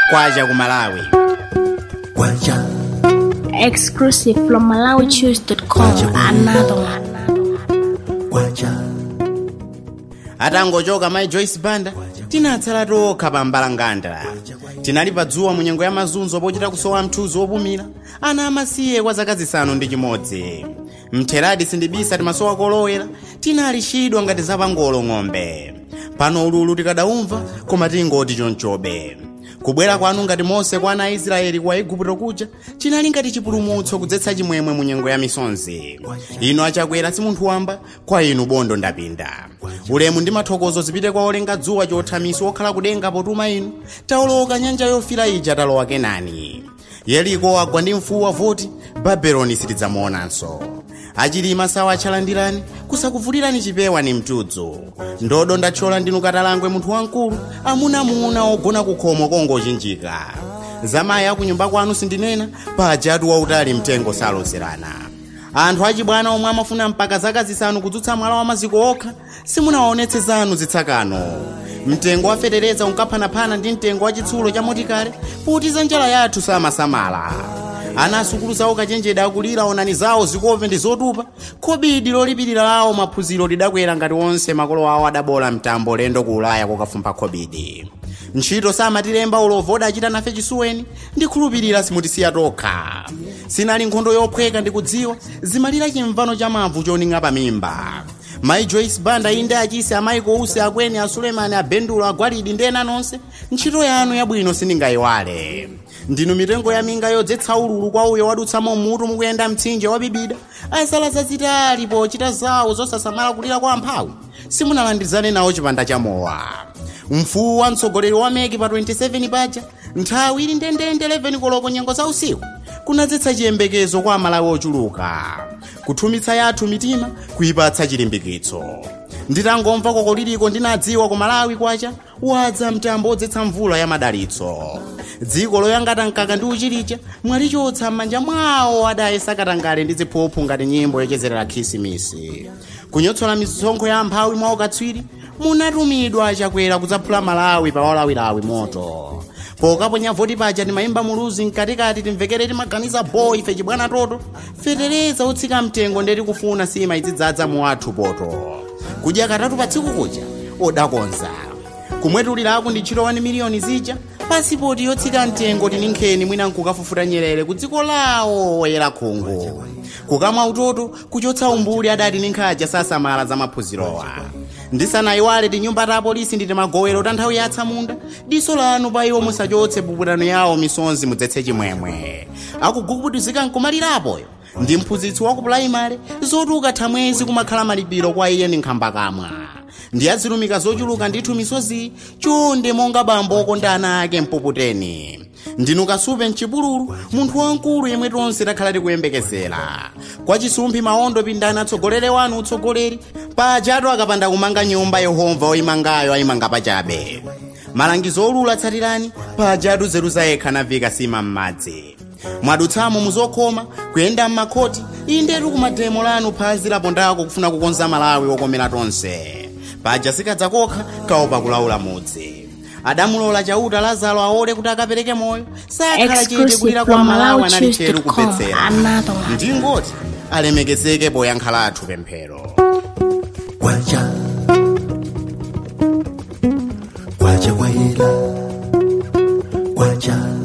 kwacha ku malawi kwacha Exclusive from MalawiChoose.com. Another one. kwacha atangochoka mai joyce banda tinatsala tokha pa mbalanganda tinali pa dzuwa mu nyengo ya mazunzo pochita kusowa mthunzi wopumira ana amasiye kwa zaka zisanu ndi chimodzi mtheradi sindibisa timasowa kolowera tinali chidwa ngati zapangolo ng'ombe pano ululu tikadaumva koma tingoti chonchobe kubwera kwanu ngati mose kwa ana a israeli kwa igupto kuja chinali ngati chipulumutso kudzetsa chimwemwe mu nyengo ya misonzi inu achakwera si munthu wamba kwa inu bondo ndapinda ulemu ndi mathokozo zipite kwa olenga dzuwa chothamisi wokhala kudenga potuma inu taoloka nyanja yofira ija talowa kenani yeriko agwa ndi mfuwu wa voti babeloni sitidzamuonanso achilima sawa atchalandirani kusakuvulirani chipewa ni mtudzu ndodo ndathyola ndinu katalangwe munthu wamkulu amunamuna ogona kukhomo kongochinjika zamayi akunyumba kwanu sindinena pajatu wautali mtengo saloserana anthu achibwana omwe amafuna mpaka zaka zisanu kudzutsa mwala wa maziko okha simunawaonetse zanu zitsakano mtengo wafetereza unkaphanapana ndi mtengo wa chitsulo cha motikale putiza njala yathu samasamala ana asukulu zawo kachenjede akulira onani zawo zikope ndi zotupa khobidi lolipirira lawo maphunziro lidakwera ngati onse makolo awo adabola mtambo lendo ku ulaya kokafumpha khobidi ntchito samatilemba ulovo odachita nafe chisuweni ndikhulupirira simutisiya tokha sinali nkhondo yophweka ndikudziwa zimalira chimvano cha mavu choning'a pamimba mayi joyce banda inde achise amayi kousi akweni a sulemani abendulo agwalidi ndi ena nonse ntchito yanu yabwino sindingayiwale ndinu mitengo ya minga yodzetsa ululu kwa uyo wadutsamo mutu mukuyenda mtsinje wabibida asala zazitali pochita zawo zosasamala kulira kwa amphawi simunalandizane nawo chipanda cha mowa mfuwu wa mtsogoleri wa meki pa 27 paja nthawi ili ndendende 11 koloko nyengo za usiku kunadzetsa chiyembekezo kwa amalawi ochuluka kuthumitsa yathu mitima kuyipatsa chilimbikitso nditangomva koko liliko ndinadziwa ku malawi kwacha wadza mtambo odzetsa mvula ya madalitso dziko loyangata mkaka ndi uchilicha mwalichotsa m'manja mwawo adayesa katangale ndi ziphuphu ngati nyimbo yochezerera khisimisi kunyotsola misonkho ya amphawi mwa ukatswiri munatumidwa chakwera kudzaphula malawi pa olawilawi moto pokaponya voti paja timayimba muluzi mkatikati timvekere timaganiza boy ife chibwana toto fetereza utsika mtengo ndeti kufuna sima izidzadza mu athu poto kudya katatu pa tsiku kuja odakonza kumwetulirako ndi ntchito 1 miliyoni zija pasipoti yotsika mtengo tini nkheni mwina nkukafufuta nyerere ku dziko lawo woyera khungu kukamwa utoto kuchotsa umbuli adati ni nkhaja sasamala za maphunzirowa ndisanayiwale tinyumba ta apolisi ndi timagowero ta nthawi yatsa munda diso lanu pa iwo musachotse puputano yawo misonzi mudzetse chimwemwe akugugubuduzika nkumalirapoyo ndi mphunzitsi wa ku pulaimale zoti ukatha mwezi kumakhala malipiro kwa iye ndi nkhamba kamwa ndi azilumika zochuluka ndithu misozi chonde monga bambo okonda ana ake mpuputeni ndinu kasupe mchipululu munthu wamkulu yemwe tonse takhala tikuyembekezera kwa chisumphi maondo pindani atsogolere wanu utsogoleri pajatu akapanda kumanga nyumba yehova oyimangayo ayimanga pachabe malangizo olula tsatirani pajatu zeru zayekha navika sima m'madzi mwadutsamo muzokhoma kuyenda m'makhoti indetu kumademo lanu phazi lapondako kufuna kukonza malawi okomera tonse paja sikadzakokha kaopa kulaula mudzi adamulola chauta lazaro aole kuti akapereke moyo sakhala chete Exclusive kulira kwa from malawi anali cheru MalawiChoose.com. kupetsera Another one. ndingoti alemekezeke poyankha lathu pemphero kwacha kwacha kwayela kwacha